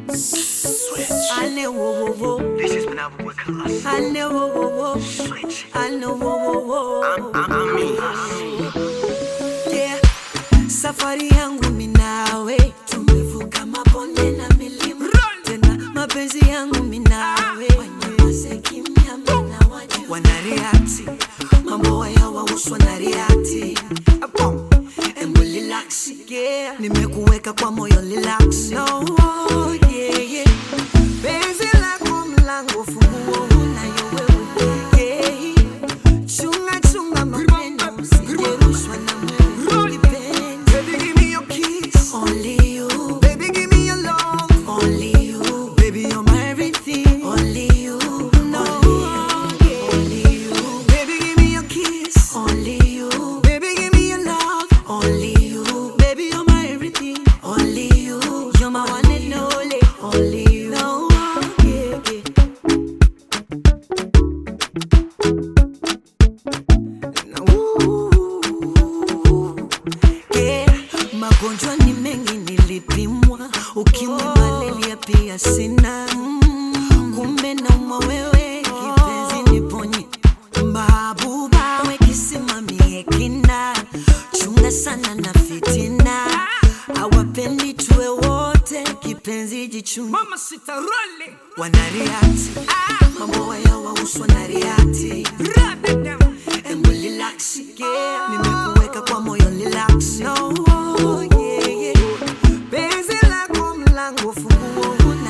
Ale wo wo wo. This is Manabo with Colossus. Ale wo wo wo. Switch. Ale wo wo wo. I'm, I'm me. Yeah. Safari yangu minawe tumevuka mabonde na milima tena mapenzi yangu minawe wanyamaze kimya mina wajua wanariati mambo haya wahusu wanariati Apo, embu relax yeah. nimekuweka kwa moyo relax no, yeah, yeah. Penzi lako mlango funguo unayo wewe yeah. Chunga chunga maneno usijerushwa na Mungu kipenzi. Baby give me your kiss, only you. Baby give me your love, only you. Baby you're my everything, only you. No, only you. Baby give me your kiss, only you. Baby give me your love, only you. Baby you're my everything, only you. You're my one and only, only you. No, yeah, yeah. Yeah, magonjwa ni mengi nilipimwa, ukimwi, malaria pia sina. Mm, Kumbe naumwa wewe, kipenzi niponye. Mahabuba we kisimamie kina, chunga sana na fitina, hawapendi tuwe wote, kipenzi jichunge. Mama sitarole Wanariati, mambo haya wahusu wanariati. Radadam Embu relax, yeah. Nimekuweka kwa moyo relax. No, yeah, yeah. Penzi lako mlango funguo